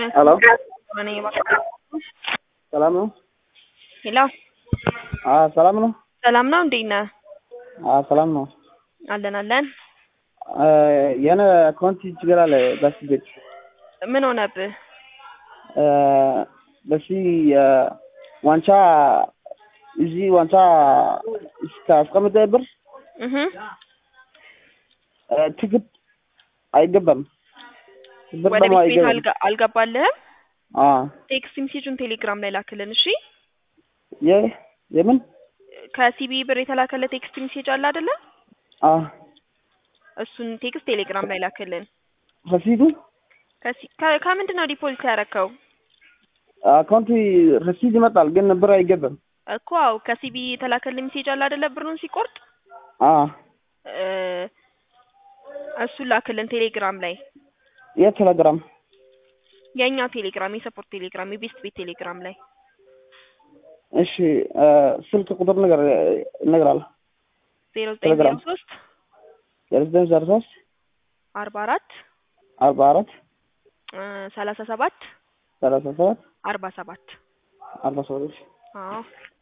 ሄሎ እኔ ሰላም ነው? ሄሎ አዎ ሰላም ነው? ሰላም ነው። እንዴት ነህ? አዎ ሰላም ነው። አለን አለን። የሆነ አካውንት ችግር አለ በስ ቤት ምን ሆነብህ? በሲ ዋንጫ እዚህ ዋንጫ እስከ አስቀምጠ ብር እህ ትግት አይገባም። ብር ወደ ደግሞ ቤት ቤት አይገባም። አልጋ- አልገባልህም? አዎ ቴክስት ሜሴጁን ቴሌግራም ላይ ላክልን። እሺ የ የምን ከሲቢ ብር የተላከለ ቴክስት ሜሴጅ አለ አይደለ? አዎ እሱን ቴክስት ቴሌግራም ላይ ላክልን። ረሲዱ ከሲ- ከ- ከምንድን ነው ዲፖዚት ያደረከው? አካውንት ረሲድ ይመጣል ግን ብር አይገባም። እኮ አዎ ከሲቢ የተላከለ ሜሴጅ አለ አይደለ? ብሩን ሲቆርጥ አዎ እ እሱን ላክልን ቴሌግራም ላይ የቴሌግራም የእኛ ቴሌግራም የሰፖርት ቴሌግራም የቤስት ቤት ቴሌግራም ላይ እሺ ስልክ ቁጥር ነገር እነግራለሁ። ዜሮ ዘጠኝ ዜሮ ቴሌግራም። ሶስት የሬዚደንስ ዜሮ ሶስት አርባ አራት አርባ አራት ሰላሳ ሰባት ሰላሳ ሰባት አርባ ሰባት አርባ ሰባት አዎ